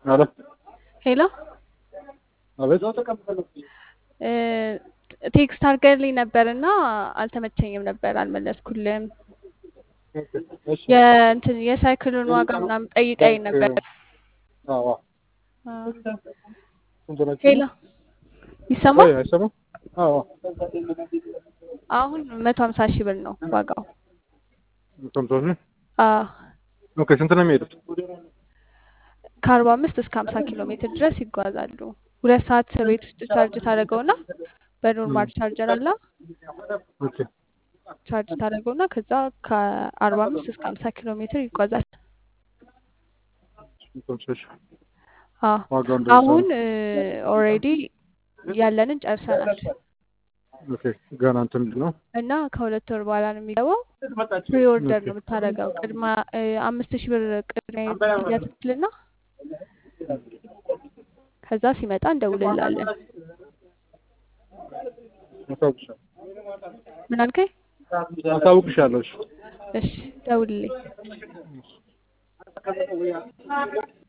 አለ ሄሎ አቤት እ ቴክስት አድርገልኝ ነበር እና አልተመቸኝም ነበር አልመለስኩልም። እሺ የእንትን የሳይክሉን ዋጋ ምናምን ጠይቀኝ ነበር። አዎ አዎ። ስንት ናቸው? ሄሎ ይሰማል? አይ አይሰማም? አዎ አሁን መቶ ሀምሳ ሺህ ብር ነው ዋጋው። ሰምቶኝ ነው። አዎ ኦኬ ስንት ነው የሚሄዱት? ከአርባ አምስት እስከ ሀምሳ ኪሎ ሜትር ድረስ ይጓዛሉ። ሁለት ሰዓት ቤት ውስጥ ቻርጅ ታደርገውና በኖርማል ቻርጀር አላ ኦኬ ቻርጅ ታደርገውና ከዛ ከአርባ አምስት እስከ ሀምሳ ኪሎ ሜትር ይጓዛል። ሰምቶሽ አዎ ዋጋው እንደዛ አሁን ነው። ኦልሬዲ ያለንን ጨርሰናል ኦኬ ገና እንትን ነው። እና ከሁለት ወር በኋላ ነው የሚገባው። ፕሪ ኦርደር ነው የምታደርገው። ቅድማ እ አምስት ሺህ ብር ቅድሚያ ክፍያ ትክፍልና ከዛ ሲመጣ እንደውልላለን። አሳውቅሻለሁ ምን አልከኝ? አሳውቅሻለሁ። እሺ እሺ ደውልልኝ።